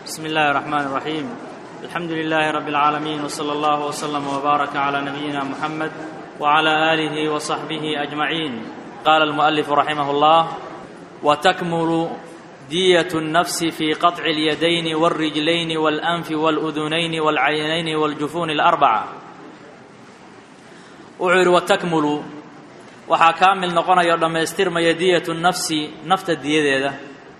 بسم الله الرحمن الرحيم الحمد لله رب العالمين وصلى الله وسلم وبارك على نبينا محمد وعلى اله وصحبه اجمعين قال المؤلف رحمه الله وتكمل ديه النفس في قطع اليدين والرجلين والانف والاذنين والعينين والجفون الاربعه wuxuu yidhi watakmulu waxaa kaamil noqonaya o dhammaystirmaya diyatu nafsi nafta diyadeeda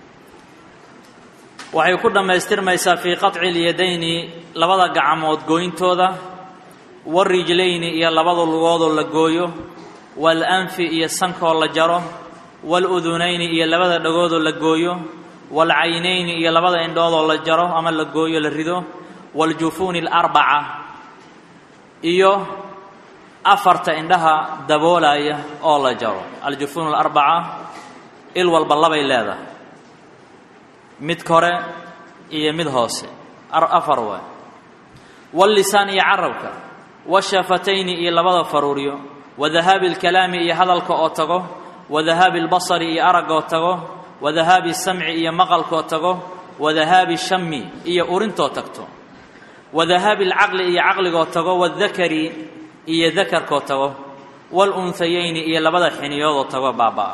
waxay ku dhammaystirmaysaa fii qaطci اlyadayni labada gacmood gooyntooda warijlayni iyo labada lugoodoo la gooyo waalanfi iyo sankoo la jaro waaludunayni iyo labada dhagoodoo la gooyo waalcaynayni iyo labada indhoodoo la jaro ama la gooyo la rido waaljufuuni اlarbaca iyo afarta indhaha daboolaya oo la jaro aljufuun alarbaca il walba labay leedahay mid kore iyo mid hoose afar waay wallisaan iyo carabka washafatayni iyo labada faruuryo wadahaabi alkalaami iyo hadalka oo tago wadahaabi albasari iyo araggoo tago wadahaabi samci iyo maqalkoo tago wadahaabi shami iyo urintoo tagto wadahaabi alcaqli iyo caqligoo tago wadakari iyo dakarkoo tago waalunhayayni iyo labada xiniyoodoo tago baaba'a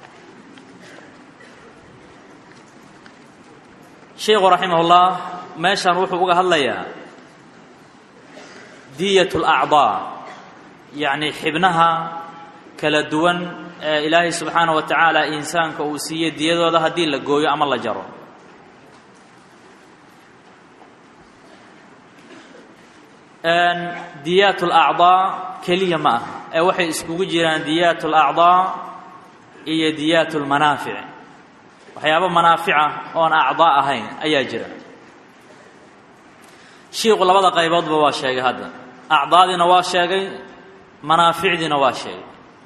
sheikhu raximahullah meeshan wuxuu uga hadlayaa diyat alacdaa yacni xibnaha kala duwan ee ilaahay subxaana wa tacaala insaanka uu siiyey diyadooda haddii la gooyo ama la jaro diyaat alacdaa keliya ma aha ee waxay iskugu jiraan diyaat alacdaa iyo diyaat lmanaafic waxyaaba manaafica oon acdaa ahayn ayaa jira shiiku labada qayboodba waa sheegay hadda acdaadiina waa sheegay manaaficdiina waa sheegay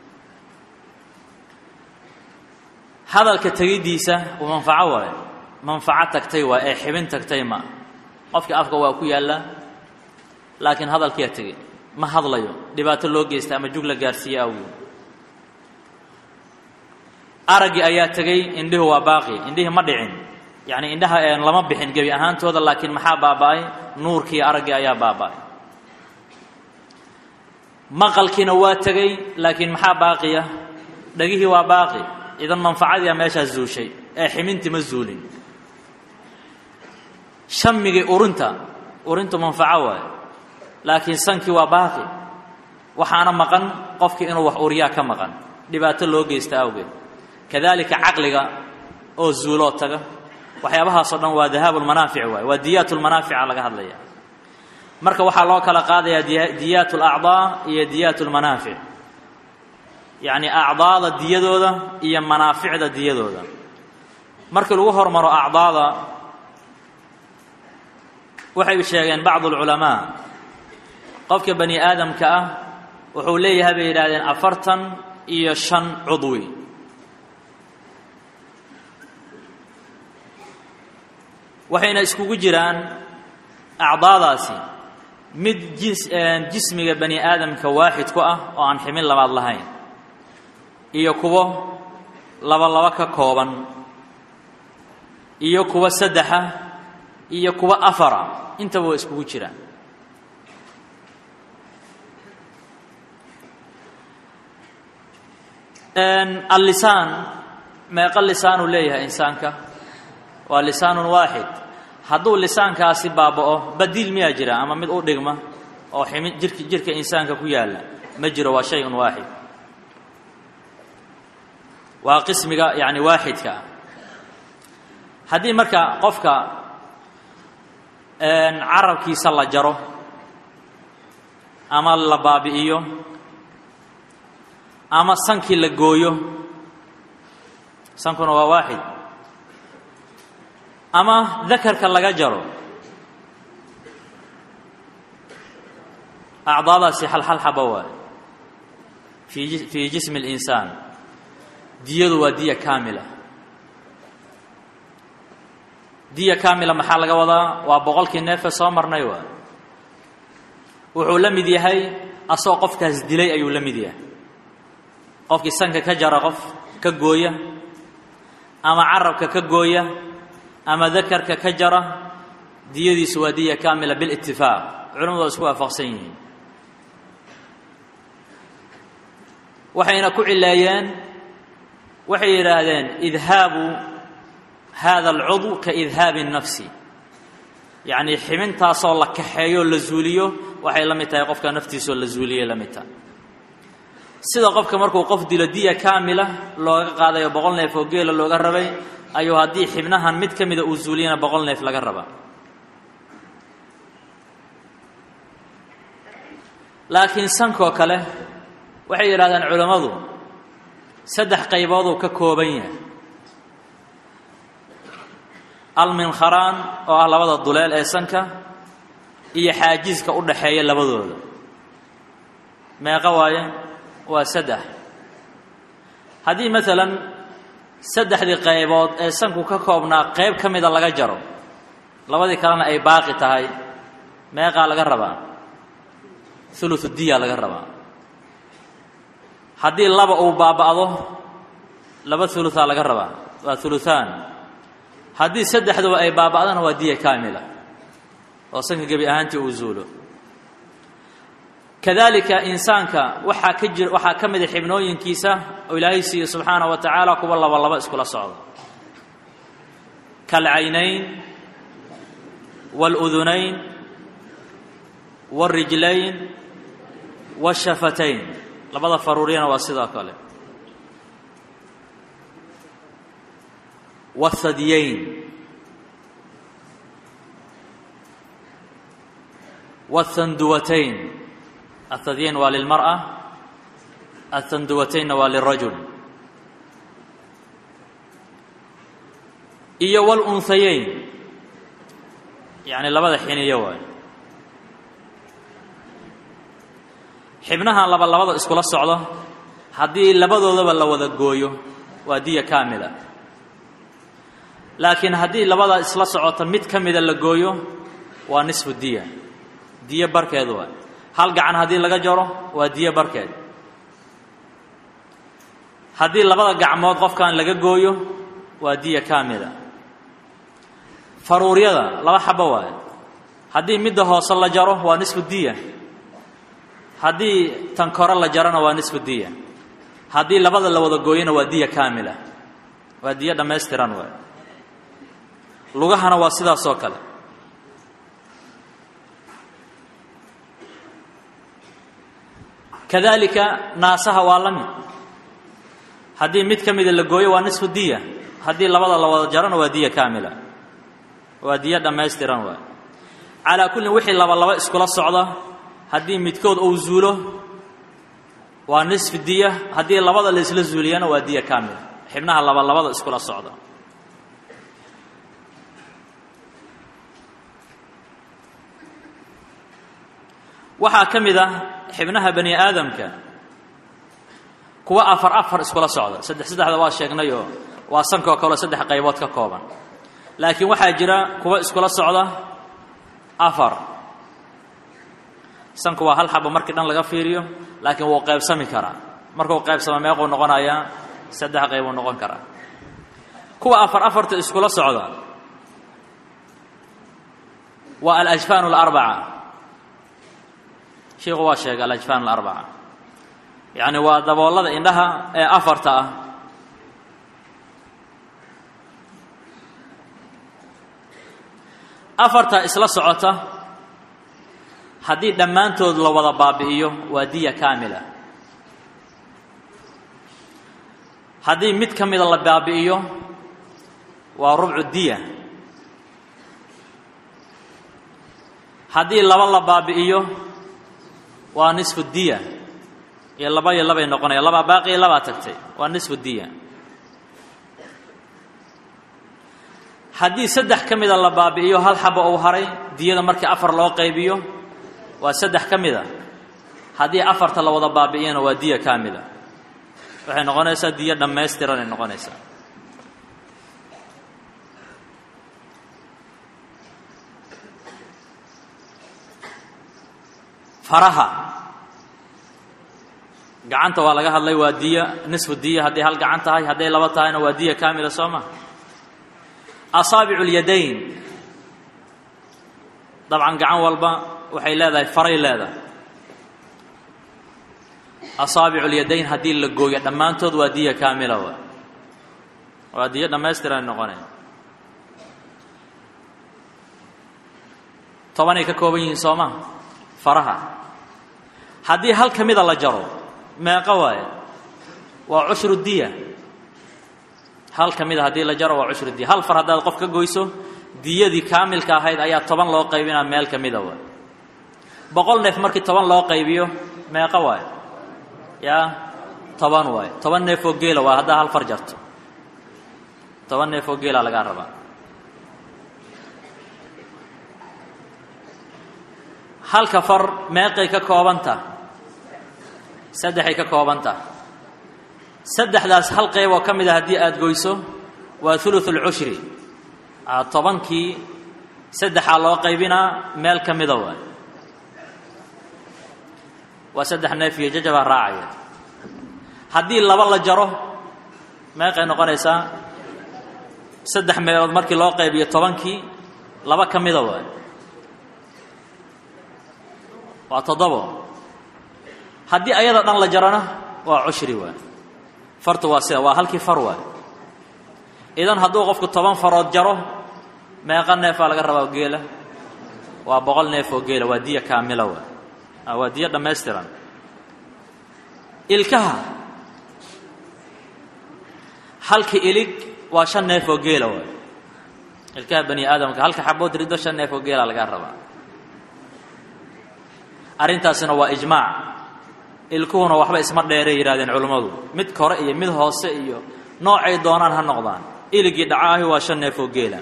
hadalka tegiddiisa uu manfaco waayo manfaco tagtay waa ee xibin tagtay ma qofka afka waa ku yaallaa laakiin hadalkiyaa tegey ma hadlayo dhibaato loo geysta ama jug la gaarsiiye awgeed araggii ayaa tegey indhihu waa baaqi indhihii ma dhicin yacni indhaha lama bixin gebi ahaantooda laakiin maxaa baaba'ay nuurkii araggii ayaa baaba'ay maqalkiina waa tegey laakiin maxaa baaqiya dhegihii waa baaqi idan manfacadiia meeshaas zuushay ee ximintii ma zuulin shamigii urinta urintu manfaco waayo laakiin sankii waa baaqi waxaana maqan qofkii inuu wax uriyaa ka maqan dhibaato loo geysta awgeed kadalika caqliga oo zuuloo taga waxyaabahaasoo dhan waa dahaabu lmanaafic waay waa diyaat lmanaafica laga hadlaya marka waxaa loo kala qaadayaa diyaat alacdaa iyo diyaat lmanaafic yacni acdaada diyadooda iyo manaaficda diyadooda markii lagu hormaro acdaada waxay sheegeen bacdu alculamaa qofka bani aadamka ah wuxuu leeyahay bay yidhahdeen afartan iyo shan cudwi waxayna iskugu jiraan acdaadaasi mid jismiga bani aadamka waaxid ku ah oo aan ximin labaad lahayn iyo kuwo laba laba ka kooban iyo kuwo saddexa iyo kuwo afara intaba waa iskugu jiraan allisaan meeqa lisaanuu leeyahay insaanka waa lisaanun waaxid hadduu lisaankaasi baaba'o badiil miyaa jira ama mid u dhigma oo ximi jirk jirka insaanka ku yaalla ma jiro waa shay un waaxid waa qismiga yacni waaxidka ah haddii marka qofka carabkiisa la jaro ama la baabi'iyo ama sankii la gooyo sankuna waa waaxid ama dakarka laga jaro acdaadaasi halhal xaba waayo fii fii jismi اlinsaan diyadu waa diya kaamila diya kaamila maxaa laga wadaa waa boqolkii neefe soo marnay waay wuxuu la mid yahay asagoo qofkaas dilay ayuu la mid yahay qofkii sanka ka jara qof ka gooya ama carabka ka gooya ama dakarka ka jara diyadiisu waa diya kaamila bilitifaaq culamadu waa isku waafaqsan yihiin waxayna ku cileeyeen waxay yidhaahdeen idhaabu hada alcudw ka idhaabi الnafsi yacnii xibintaasoo la kaxeeyo la zuuliyo waxay la mid tahay qofka naftiisoo la zuuliyay la mid tahay sida qofka markuu qof dilo diya kaamila looga qaadayo boqol neef oo geela looga rabay ayuu haddii xibnahan mid ka mida uu zuuliyana boqol neef laga rabaa laakiin sankoo kale waxay yidhahdeen culammadu saddex qaybooduu ka kooban yahay alminkharaan oo ah labada duleel ee sanka iyo xaajiska u dhaxeeya labadooda meeqa waaye waa saddex haddii maalan saddexdii qaybood ee sanku ka koobnaa qayb ka mida laga jaro labadii kalena ay baaqi tahay meeqaa laga rabaa ulusu diya laga rabaa haddii laba uu baaba'do laba ulusaa laga rabaa waa uluhaan haddii saddexduba ay baaba'dana waa diya kaamila oo sanka gebi ahaantii uu zuulo kadalika insaanka waxaa ka jir waxaa ka mida xibnooyinkiisa oo ilaahay siiye subxaana wa tacaala kuwa laba laba iskula socdo kalcaynayn waاludunayn wاlrijlayn wاshafatayn labada faruuriyana waa sidoo kale wاthadyayn wاthanduwatayn athadyayn waa lilmarأة athanduwataynna waa lirajul iyo wاlunhayayn yani labada xiniyo waay xibnahan laba labada iskula socdo haddii labadoodaba la wada gooyo waa diya kaamila laakiin haddii labada isla socota mid ka mida la gooyo waa nisfu diya diyo barkeed waay hal gacan haddii laga jaro waa diyo barkeed haddii labada gacmood qofkan laga gooyo waa diya kaamila faruuryada laba xabo waaye haddii midda hoose la jaro waa nisfu diya haddii tan kore la jarana waa nisfu diya haddii labada la wada gooyona waa diya kaamila waa diyo dhammaystiran waay lugahana waa sidaas oo kale kadalika naasaha waa la mid haddii mid ka mida la gooyo waa nisfu diya haddii labada la wada jarona waa diya kaamila waa diyo dhammaystiran waay calaa kullin wixii laba laba iskula socda haddii midkood uu zuulo waa nisfi diya haddii labada la isla zuuliyana waa diya kaamila xibnaha laba labada iskula socda waxaa ka mid ah xibnaha bani aadamka kuwa afar afar iskula socda saddex saddexda waa sheegnayoo waa sankoo kaleo saddex qaybood ka kooban laakiin waxaa jira kuwa iskula socda afar sanku waa hal xabo markii dhan laga fiiriyo laakiin wuu qaybsami karaa markuu qaybsamo meequu noqonayaa saddex qaybuu noqon karaa kuwa afar afarta iskula socda waa alajfaan alarbaca shiiku waa sheegay alajfaan alarbaca yacni waa daboolada indhaha ee afarta ah afarta isla socota haddii dhammaantood la wada baabi'iyo waa diya kaamila haddii mid ka mida la baabi'iyo waa rubcu diya haddii laba la baabi'iyo waa nisfu diya iyo laba iyo labay noqonaya labaa baaqi iyo labaa tagtay waa nisfu diya haddii saddex ka mida la baabi'iyo hal xabo uu haray diyada markii afar loo qaybiyo waa saddex ka mida haddii afarta la wada baabi'iyana waa diya kaamila waxay noqonaysaa diyo dhammaystiran ay noqonaysaa faraha gacanta waa laga hadlay waa diya nisfu diya hadday hal gacan tahay hadday laba tahayna waa diya kaamila soo ma asaabicu اlyadayn dabcan gacan walba waxay leedahay faray leedahay asaabicu lyadayn haddii la gooyo dhammaantood waa diya kaamila wa waa diyo dhammaystiran noqonaya tobanay ka kooban yihiin soo ma faraha haddii hal ka mida la jaro meeqo waaye waa cushru diya hal ka mida haddii la jaro waa cushru diya hal far haddaad qof ka goyso diyadii kaamilka ahayd ayaa toban loo qaybinaa meel ka mida waay boqol neef markii toban loo qaybiyo meeqo waay yaa toban waay toban neef oo geela waa haddaa hal far jarto toban neef oo geela lagaa rabaa halka far meeqay ka koobanta saddexay ka koobanta saddexdaas hal qayb oo ka mid a haddii aada goyso waa thuluth alcushri tobankii saddexaa loo qaybinaa meel ka mida waay waa saddex neef iyo jajabaa raacaya haddii laba la jaro meeqay noqonaysaa saddex meelood markii loo qaybiyo tobankii laba ka mida waay waa toddobo haddii ayada dhan la jarona waa cushri waay fartu waa sida waa halkii far waay idan hadduu qofku toban farood jaro meeqa neefaa laga rabaa geela waa boqol neef oo geela waa diya kaamila waay waa diyo dhammaystiran ilkaha halka ilig waa shan neef oo geela waay ilkaha bani aadamka halka xabood riddo shan neef oo geela lagaa rabaa arrintaasina waa ijmaac ilkuhuna waxba isma dheeray yidhahdeen culummadu mid kore iyo mid hoose iyo noocay doonaan ha noqdaan iligii dhacaahi waa shan neef oo geela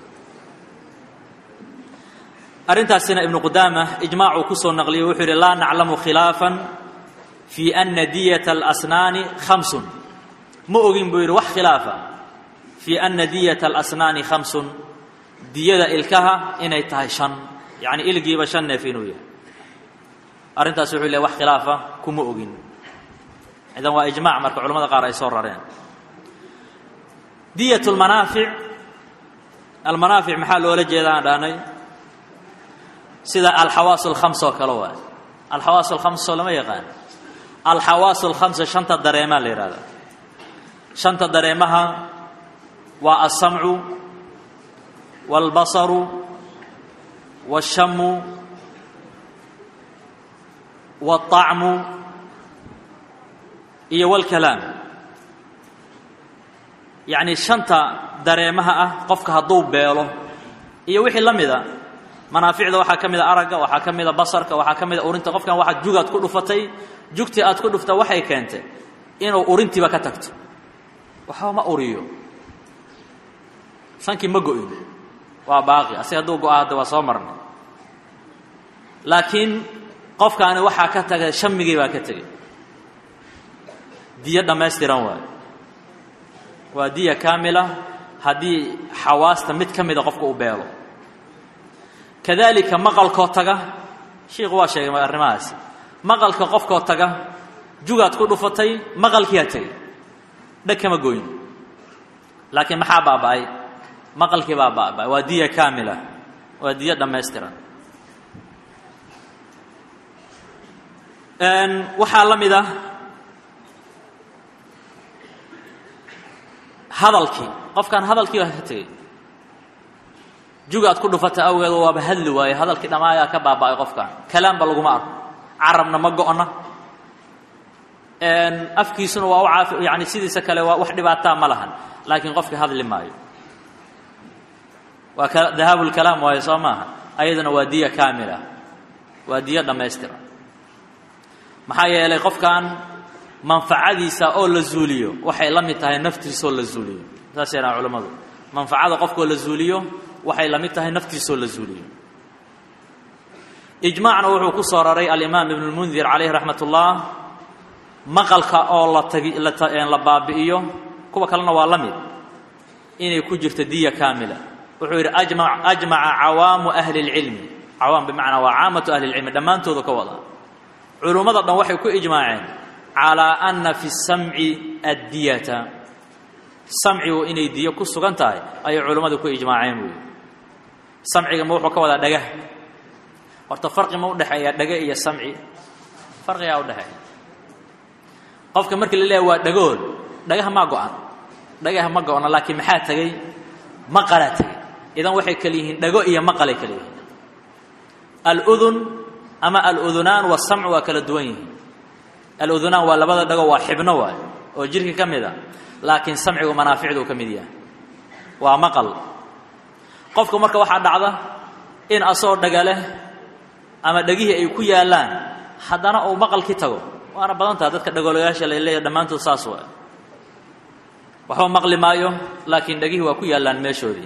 arrintaasina ibnu qudaama ijmaacuu ku soo naqliyey wuxuu yidhi laa naclamu khilaafan fii ana diyata alasnaani khamsun ma ogin buu yidhi wax khilaafa fii ana diyata alasnaani khamsun diyada ilkaha inay tahay shan yacni iligiiba shan neef inuu yahay arrintaas wuxuu leey wax khilaafa kuma ogin idan waa ijmac marka culamada qaar ay soo rareen diyat lmanaafic almanaafic maxaa loola jeeda aan dhahnay sida alxawaas alkhams oo kale waay alxawaas alkhams oo lama yaqaan alxawaas alkhamsa shanta dareemaa la yidhahdaa shanta dareemaha waa alsamcu waalbasaru waashamu waalطacmu iyo walkalaam yacni shanta dareemaha ah qofka hadduu beelo iyo wixii la mida manaaficda waxaa ka mida aragga waxaa ka mida basarka waxaa ka mida urinta qofkan waxaad jugaad ku dhufatay jugtii aad ku dhufta waxay keentay inuu urintiiba ka tagto waxba ma uriyo shankii ma go-in waa baaqi asig hadduu go-a hadda waa soo marnay laakiin qofkaani waxaa ka tagay shamigii baa ka tegey diyo dhammaystiran waayo waa diya kaamila haddii xawaasta mid ka mida qofka u beelo kadalika maqalkoo taga shiikhu waa sheegay arrimahaasi maqalka qofkoo taga jugaad ku dhufatay maqalkiiaa tegey dheg kama goyn laakiin maxaa baaba'ay maqalkii baa baaba'ay waa diya kaamila waa diyo dhammaystiran waxaa la mid ah hadalkii qofkaan hadalkii baa ka tegey jugaad ku dhufata awgeed waaba hadli waaye hadalkii dhammaayaa ka baaba'ay qofkan kalaamba laguma arko carabna ma go'na afkiisuna waa u caafi yani sidiisa kale waa wax dhibaataa ma lahan laakiin qofkii hadli maayo waa dahaabu lkalaam waayo soo maaha ayadana waa diya kaamila waa diyo dhammaystira maxaa yeelay qofkan manfacadiisa oo la zuuliyo waxay la mid tahay naftiisoo la zuuliyo saas yahaan culammadu manfacada qofkoo la zuuliyo waxay la mid tahay naftiisoo la zuuliyo ijmaacna wuxuu ku soo raray alimaam ibn lmundir calayhi raxmat ullah maqalka oo la tagi la baabi'iyo kuwa kalena waa la mid inay ku jirto diya kaamila wuxuu yidhi ajma ajmaca cawaamu ahli اlcilmi cawaam bimacnaa waa caamatu ahli اlcilmi dhammaantooda ka wada culummada dhan waxay ku ijmaaceen calaa anna fi samci addiyata samcigu inay diyo ku sugan tahay ayay culummadu ku ijmaaceen buuyi samciga ma wuxuu ka wadaa dhagah horta farqi ma udhexeeya dhage iyo samci farqigaa udhexeeya qofka markii la leeyahay waa dhagool dhagaha maa go-an dhagaha ma go-na laakiin maxaa tegey maqalaa tegey idan waxay kala yihiin dhago iyo maqalay kala yihiin aludun ama aludunaan wasamcu waa kala duwan yihiin aludunaan waa labada dhago waa xibno waay oo jirka ka mid a laakiin samcigu manaaficduu ka mid yahay waa maqal qofku marka waxaa dhacda in asagoo dhaga leh ama dhegihii ay ku yaallaan haddana uu maqalkii tago waana badan taha dadka dhagoolayaasha la leeyahy dhammaantood saas waa waxba maqli maayo laakiin dhegihii waa ku yaallaan meeshoodii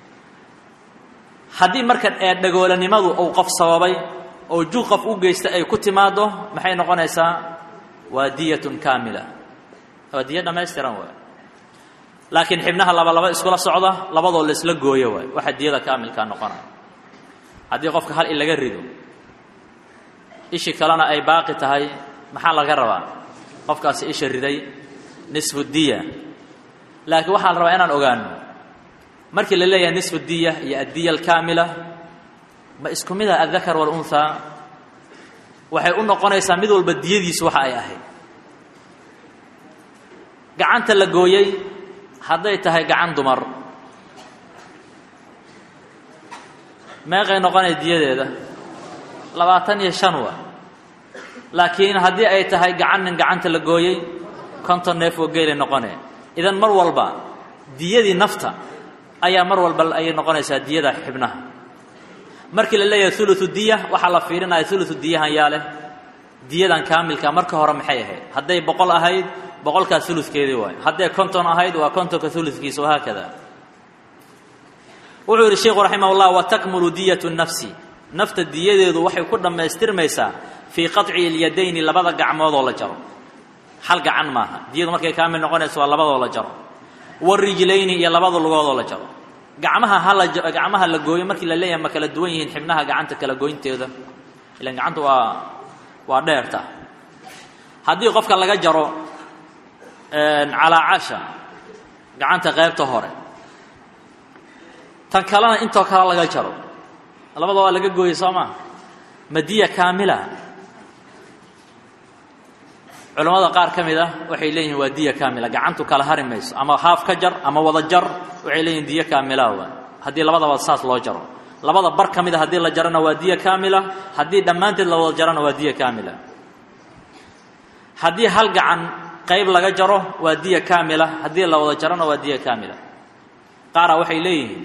haddii marka ee dhagoolanimadu uu qof sababay oo jug qof u geysta ay ku timaaddo maxay noqonaysaa waa diyatun kaamila waa diya dhammaystiran waay laakiin xibnaha laba laba iskula socda labadoo la isla gooyo waay waxaa diyada kaamilkaa noqonaya haddii qofka hal in laga rido ishi kalena ay baaqi tahay maxaa laga rabaa qofkaasi isha riday nisfu diya laakiin waxaa la rabaa inaan ogaano markii la leeyahay nisfu diya iyo addiya alkaamila ma isku mid ah addakar waalunhaa waxay u noqonaysaa mid walba diyadiisu waxa ay ahayd gacanta la gooyey hadday tahay gacan dumar meeqay noqonay diyadeeda labaatan iyo shan waa laakiin haddii ay tahay gacan nin gacanta la gooyey konton neef oo geelay noqonee idan mar walba diyadii nafta ayaa mar walba ayay noqonaysaa diyada xibnaha markii la leeyahay uluثu diya waxaa la fiirinaya uluثu diyahan yaa leh diyadan kaamilka marka hore maxay ahayd hadday boqol ahayd boqolkaas ulukeedii waay hadday konton ahayd waa kontonka ulukiisa wahaakada wuxuu yidhi sheikhu raximah اllah watakmulu diyatu nafsi nafta diyadeedu waxay ku dhammaystirmaysaa fii qaطci اlyadayni labada gacmoodoo la jaro hal gacan maaha diyadu markay kaamil noqonayso waa labadoo la jaro warijlayni iyo labada lugoodoo la jaro gacmaha hala gacmaha la gooyo markii la leeyahay ma kala duwan yihiin xibnaha gacanta kala goynteeda ilan gacanta waa waa dheerta haddii qofka laga jaro calaacasha gacanta qaybta hore tan kalena intoo kale laga jaro labada waa laga gooyey soo maa madiya kaamila culammada qaar ka mid ah waxay leeyihiin waa diya kaamila gacantu kala hari mayso ama haaf ka jar ama wada jar waxay leeyihin diya kaamila waa haddii labadaba saas loo jaro labada bar ka mid a haddii la jarana waa diya kaamila haddii dhammaanteed la wada jarana waa diya kaamila haddii hal gacan qayb laga jaro waa diya kaamila haddii la wada jarana waa diya kaamila qaara waxay leeyihiin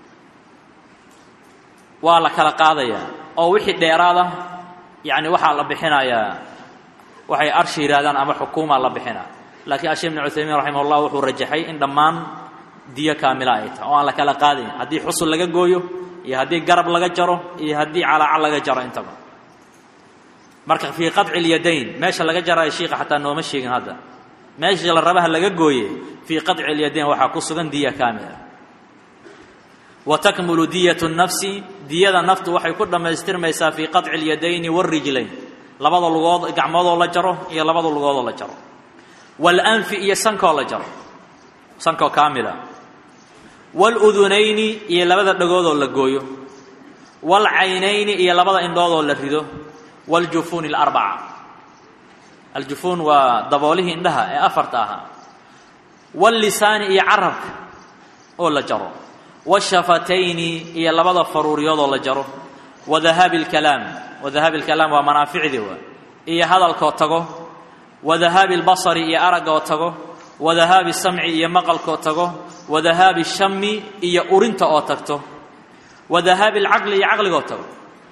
waa la kala qaadayaa oo wixii dheeraada yacni waxaa la bixinayaa waxay arshi yidhahdaan ama xukuuma la bixina laakiin ashee ibn cuthaymiin raximah ullah wuxuu rajaxay in dhammaan diyo kaamila ay tahay oo aan la kala qaadayn haddii xusul laga gooyo iyo haddii garab laga jaro iyo haddii calaaca laga jaro intaba marka fii qaطci اlyadayn meesha laga jaraayo shiika xataa nooma sheegin hadda meesha la rabaha laga gooye fii qaطci اlyadayn waxaa ku sugan diya kaamila wa takmulu diyat الnafsi diyada naftu waxay ku dhammaystirmaysaa fii qaطci اlyadayni wاrijlayn labada lugood gacmoodoo la jaro iyo labada lugoodoo la jaro walanfi iyo sankoo la jaro sankoo kaamila waaludunayni iyo labada dhagoodoo la gooyo waalcaynayni iyo labada indhoodoo la rido waaljufuuni alarbaca aljufuun waa daboolihii indhaha ee afarta ahaa waallisaani iyo carabka oo la jaro waashafatayni iyo labada faruuriyoodoo la jaro wadahaabi alkalaam wadahaabi alkalaam waa manaaficdii waa iyo hadalkoo tago wadahaabi albasari iyo araggoo tago wadahaabi samci iyo maqalkoo tago wadahaabi shami iyo urinta oo tagto wadahaabi alcaqli iyo caqligoo tago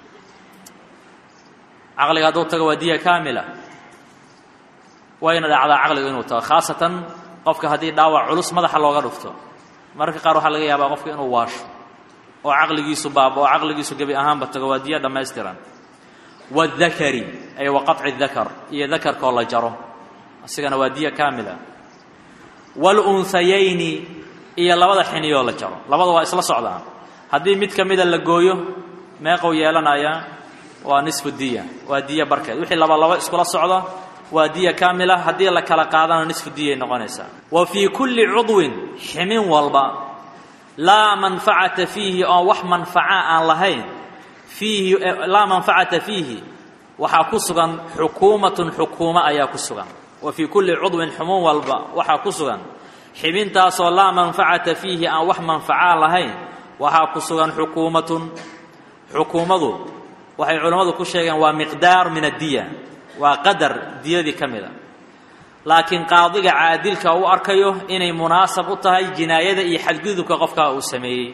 caqliga hadduu tago waa diya kaamila wayna dhacdaa caqligu inuu tago khaasatan qofka haddii dhaawac culus madaxa looga dhufto mararka qaar waxaa laga yaabaa qofka inuu waasho oo caqligiisu baaba oo caqligiisu gebi ahaanba tago waa diya dhammaystiran waاdakari ay wa qaطci dakar iyo dakarkoo la jaro isigana waa diya kaamila wاlunhayayni iyo labada xiniyoo la jaro labada waa isla socdaan haddii mid ka mida la gooyo meeqou yeelanayaa waa nisfu diya waa diya barkeed wixii laba labo iskula socda waa diya kaamila haddii la kala qaadana nisfu diyay noqonaysaa wa fii kulli cudwin ximin walba laa manfacata fiihi oon wax manfaca aan lahayn fiihi laa manfacata fiihi waxaa ku sugan xukuumatun xukuumo ayaa ku sugan wa fii kulli cudwin xumuun walba waxaa ku sugan xibintaasoo laa manfacata fiihi aan wax manfacaa lahayn waxaa ku sugan xukuumatun xukuumadu waxay culammadu ku sheegeen waa miqdaar min addiya waa qadar diyadii ka mida laakiin qaadiga caadilka u arkayo inay munaasab u tahay jinaayada iyo xadgudubka qofkaa uu sameeyey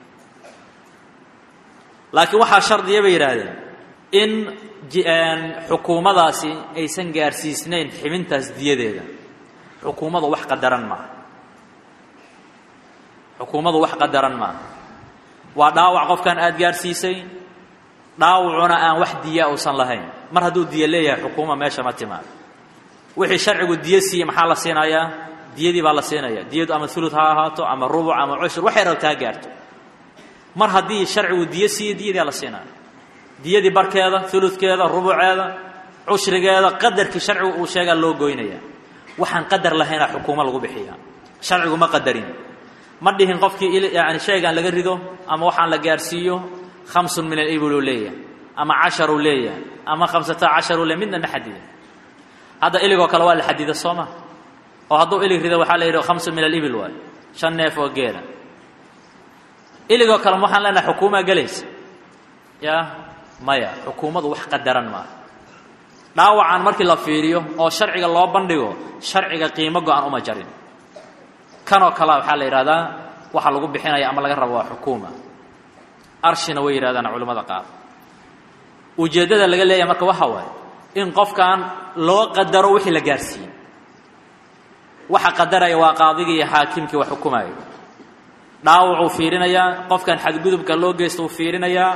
laakiin waxaa shardiya bay yidhaahdeen in xukuumadaasi aysan gaarsiisnayn xibintaas diyadeeda xukuumadu wax qadaran maaha xukuumadu wax qadaran maaha waa dhaawac qofkan aada gaarsiisay dhaawacuna aan wax diya uusan lahayn mar hadduu diya leeyahay xukuuma meesha ma timaado wixii sharcigu diyo siiyey maxaa la siinayaa diyadii baa la siinaya diyadu ama ulud ha ahaato ama rubuc ama cushur waxay rabta ha gaarto mar haddii sharcigu diyo siiyey diyadiia la siinaya diyadii barkeeda uludkeeda rubuceeda cushrigeeda qadarkii sharcigu uu sheegaa loo goynaya waxaan qadar lahaynaa xukuumo lagu bixiya sharcigu ma qadarin ma dhihin qofkii yani sheegaan laga rido ama waxaan la gaarsiiyo khamsun min alibil uu leeyahay ama casharuu leeyahay ama khamsata casharuu leeyahy midna ma xadida hadda iligoo kale waa la xadida soo ma oo hadduu ilig rido waxaa la yidhi khamsun min alibil waayo shan neef oo geela iligoo kale waxaan leenahay xukuumaa gelaysa ya maya xukuumadu wax qadaran maaha dhaawacan markii la fiiriyo oo sharciga loo bandhigo sharciga qiimo go-an uma jarin kanoo kalea waxaa la yidhahdaa waxa lagu bixinaya ama laga rabo waa xukuuma arshina way yidhahdaan culimmada qaar ujeeddada laga leeyahay marka waxa waaye in qofkan loo qadaro wixii la gaarsiiyey waxa qadaraya waa qaadigii iyo xaakimkii wax xukumaya dhaawacuu fiirinayaa qofkan xadgudubka loo geysta uu fiirinayaa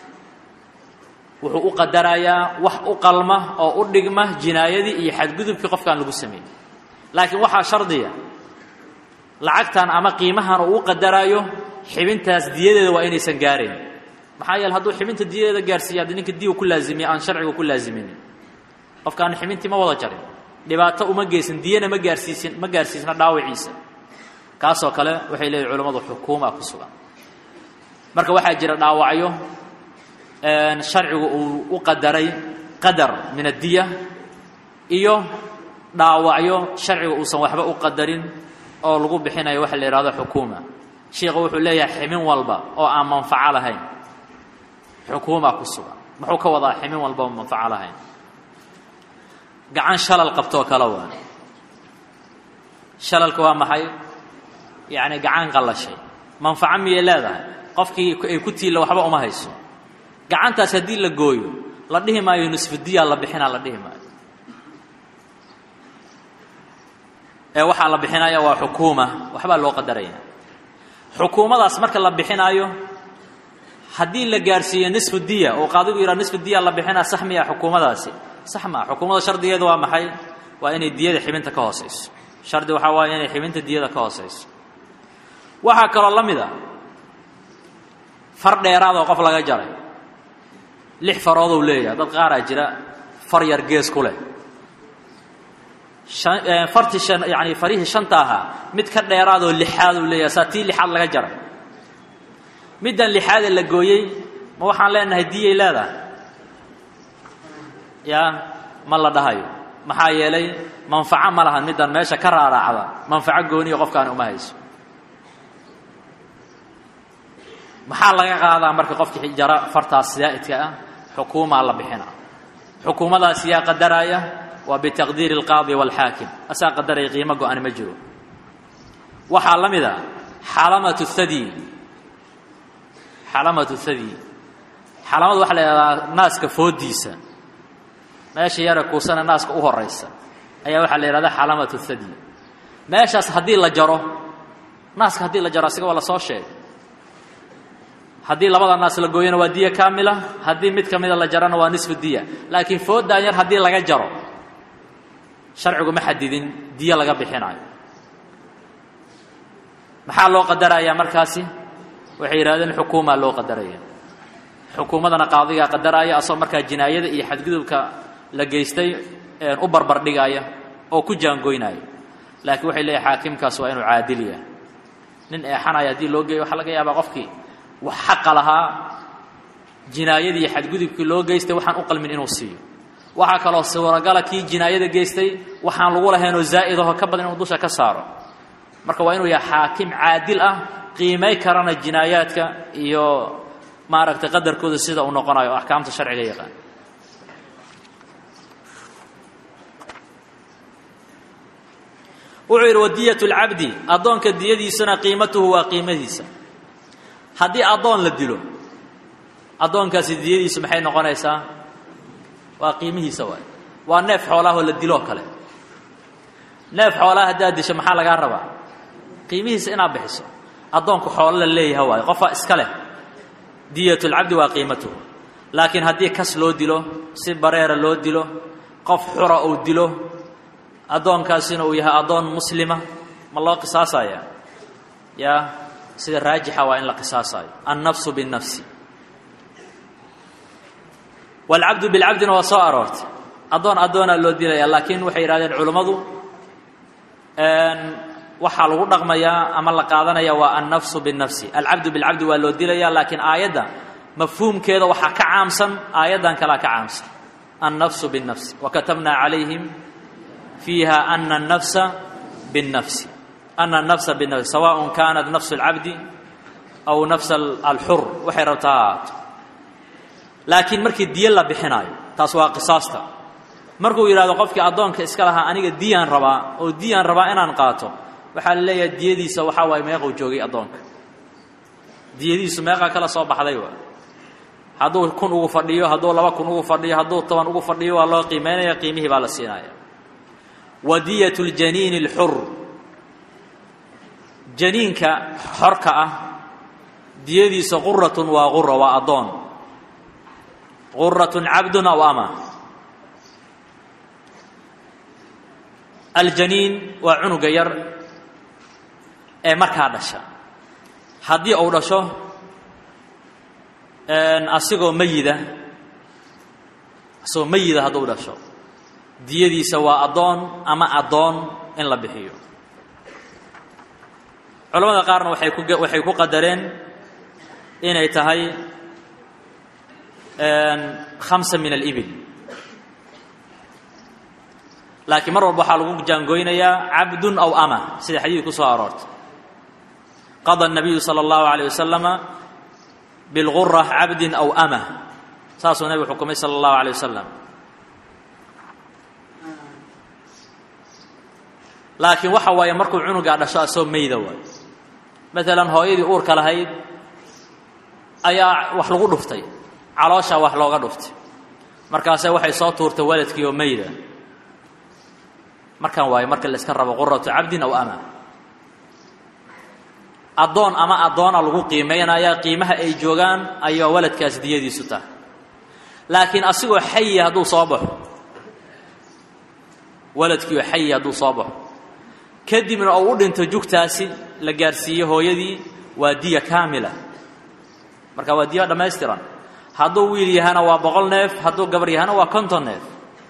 wuxuu u qadarayaa wax u qalma oo u dhigma jinaayadii iyo xadgudubkii qofkan lagu sameeyey laakiin waxaa shardiya lacagtan ama qiimahan uu u qadaraayo xibintaas diyadeeda waa inaysan gaarayn maxaa yeele hadduu xibinta diyadeeda gaarsiiya haddii ninka diiwa ku laazimiya aan sharciga ku laaziminin qofkaan xibintii ma wada jarin dhibaato uma geysan diyana ma gaarsiisin ma gaarsiisna dhaawiciisa kaasoo kale waxay leeyihin culammadu xukuuma ku sugan marka waxaa jira dhaawacyo sharcigu uu u qadaray qadar min addiya iyo dhaawacyo sharcigu uusan waxba u qadarin oo lagu bixinayo waxa la yidhahdo xukuuma sheikhu wuxuu leeyahay ximin walba oo aan manfaco lahayn xukuuma ku sugan muxuu ka wadaa ximin walba oo manfaco lahayn gacan shalal qabtoo kale waa shalalka waa maxay yacni gacan qallashay manfaco miyay leedahay qofkii ay ku tiilla waxba uma hayso gacantaas haddii la gooyo la dhihi maayo nusfudiyaa la bixinaa la dhihi maayo ee waxaa la bixinaya waa xukuuma waxbaa loo qadaraya xukuumadaas marka la bixinaayo haddii la gaarsiiyo nisfu diya oo qaadigu yidhaha nisfu diya la bixinaa sax miya xukuumadaasi sax maa xukuumada shardigeedu waa maxay waa inay diyada xibinta ka hoosayso shardi waxaa waaya inay xibinta diyada ka hoosayso waxaa kaloo la mid a far dheeraad oo qof laga jaray lix faroodou leeyahay dad qaaraa jira far yar gees ku leh fartii shan yani farihii shanta ahaa mid ka dheeraadoo lixaaduu leeyahay saa tii lixaad laga jaray middan lixaadee la gooyey ma waxaan leenahay diyay leedahay yaa ma la dhahayo maxaa yeelay manfaco ma lahan middan meesha ka raaraacda manfaco gooniya qofkaani uma hayso maxaa laga qaadaa marka qofkii jara fartaas zaa'idka ah xukuumaa la bixina xukuumadaas yaa qadaraya waa bitaqdiiri alqaadi waalxaakim asaa qadaraya qiimo go-ani ma jiro waxaa la mid a xalamatu thadi xalamatu thadi xalamadu waxa la yidhahdaa naaska foodiisa meesha yara kuusana naaska u horaysa ayaa waxaa la yidhahdaa xalamatu thadi meeshaas haddii la jaro naaska haddii la jaro asiga waa la soo sheegay haddii labada naas la gooyona waa diya kaamila haddii mid ka mida la jarana waa nisfu diya laakiin foodaan yar haddii laga jaro sharcigu ma xadidin diyo laga bixinayo maxaa loo qadarayaa markaasi waxay yidhahdeen xukuumaa loo qadaraya xukuumadana qaadigaa qadaraya asagoo markaa jinaayada iyo xadgudubka la geystay u barbar dhigaya oo ku jaangoynaya laakiin waxay leeyahay xaakimkaas waa inuu caadil yahay nin eexanaya haddii loo geeyo waxaa laga yaabaa qofkii wax xaqa lahaa jinaayadii xadgudubkii loo geystay waxaan u qalmin inuu siiyo waxaa kaloo suuragala kii jinaayada geystay waxaan lagu lahaynoo zaa'idahoo ka badan inuu dusha ka saaro marka waa inuu yahay xaakim caadil ah qiimay karana jinaayaadka iyo maaragtay qadarkooda sida uu noqonayo o axkaamta sharciga yaqaan wuxuu yidhi wadiyat lcabdi addoonka diyadiisuna qiimatuhu waa qiimadiisa haddii addoon la dilo addoonkaasi diyadiisu maxay noqonaysaa waa qiimihiisa waay waa neef xoolaahoo la diloo kale neef xoolaha haddaad disho maxaa lagaa rabaa qiimihiisa inaad bixiso addoonku xoolo la leeyaha waayo qofaa iska leh diyat lcabdi waa qiimatuhu laakiin haddii kas loo dilo si bareera loo dilo qof xura uu dilo addoonkaasina uu yahay addoon muslima ma loo qisaasaya yaa sida raajixa waa in la qisaasayo annafsu binnafsi waalcabdu bilcabdina waa soo aroortay addoon addoonaa loo dilaya laakiin waxay yidhahdeen culummadu waxaa lagu dhaqmayaa ama la qaadanaya waa annafsu binnafsi alcabdu bilcabdi waa loo dilaya laakiin aayadda mafhuumkeeda waxaa ka caamsan aayaddan kalea ka caamsan annafsu binnafsi wakatabnaa calayhim fiiha ana الnafsa bالnafsi ana الnafsa bالnafsi sawaء kanat nafsu اlcabdi aw nafs alxur waxay rabtaa ha ahaato laakiin markii diyo la bixinaayo taas waa qisaasta markuu yidhahdo qofkii addoonka iska lahaa aniga diyaan rabaa oo diyaan rabaa inaan qaato waxaa la leeyahay diyadiisa waxaa waaye meequu joogay addoonka diyadiisu meeqaa kala soo baxday waa hadduu kun ugu fadhiyo hadduu laba kun ugu fadhiyo hadduu toban ugu fadhiyo waa loo qiimeynaya qiimihii baa la siinaya wadiyat ljaniini اlxur janiinka xorka ah diyadiisa quratun waa qura waa addoon quratun cabdun aw ama aljaniin waa cunuga yar ee markaa dhasha haddii uu dhasho asigoo mayida asigoo mayida hadduu dhasho diyadiisa waa addoon ama addoon in la bixiyo culamada qaarna waxay ku waxay ku qadareen inay tahay khamsa min alibil laakiin mar walba waxaa lagu jaangoynayaa cabdun aw ama sida xadiid ku soo aroortay qada الnabiyu salى اllahu عalيه wasalama bilgura cabdin aw ama saasuu nebigu xukumay salى اllahu عalيه wasalam laakiin waxa waaye markuu cunugaa dhasho asoo mayda waayo maalan hooyadii uurka lahayd ayaa wax lagu dhuftay calooshaa wax looga dhuftay markaase waxay soo tuurtay waladkii oo mayda markan waayo marka la iska rabo quratu cabdin aw ama addoon ama addoona lagu qiimaynaya qiimaha ay joogaan ayaa waladkaas diyadiisu tahay laakiin asigoo xayi hadduu soo baxo waladkiioo xayi hadduu soo baxo kadibna uu u dhinto jugtaasi la gaarsiiye hooyadii waa diya kaamila marka waa diya dhammaystiran hadduu wiil yahana waa boqol neef hadduu gabar yahana waa konton neef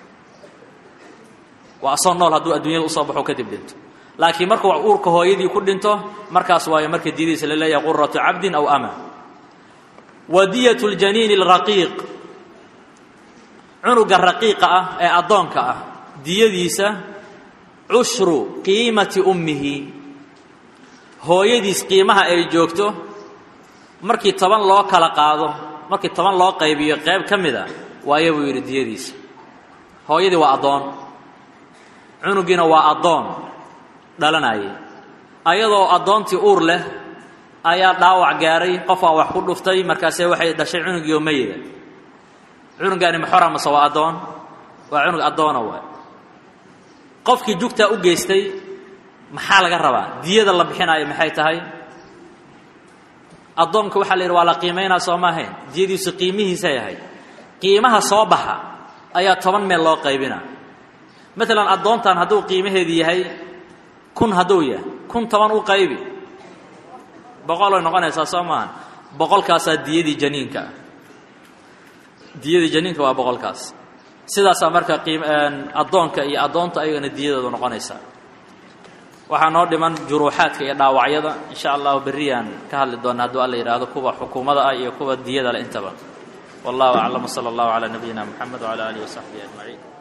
waa asoo nool hadduu adduunyada usoo baxo kadib dhinto laakiin markuu uurka hooyadii ku dhinto markaas waayo marka diyadiisa la leeyahay quratu cabdin aw ama wa diyat ljaniini alraqiiq cunuga raqiiqa ah ee addoonka ah diyadiisa cushru qiimati ummihi hooyadiis qiimaha ay joogto markii toban loo kala qaado markii toban loo qaybiyo qayb ka mid a waayo buu yidhi diyadiisa hooyadii waa addoon cunugiina waa addoon dhalanayay ayadoo addoontii uur leh ayaa dhaawac gaaray qofaa wax ku dhuftay markaase waxay dhashay cunugii oo mayida cunugaani maxora mase waa addoon waa cunug addoona waay qofkii jugtaa u geystay maxaa laga rabaa diyada la bixinaayo maxay tahay addoonka waxaa la yidhi waa la qiimaynaa soo maahayn diyadiisu qiimihiisay ahayd qiimaha soo baxa ayaa toban meel loo qaybinaa maalan addoontan hadduu qiimaheedu yahay kun hadduu yahay kun toban u qaybi boqolay noqonaysaa soo maaha boqolkaasaa diyadii janiinka ah diyadii janiinka waa boqolkaas sidaasaa marka qiim addoonka iyo addoonta ayagana diyadooda noqonaysaa waxaa noo dhiman juruuxaadka iyo dhaawacyada insha allahu berriyaan ka hadli doona hadduu alla yidhaahdo kuwa xukuumada ah iyo kuwa diyada leh intaba wallahu aclam wsala allahu calaa nabiyina moxamed wcala alihi wasaxbihi ajmaciin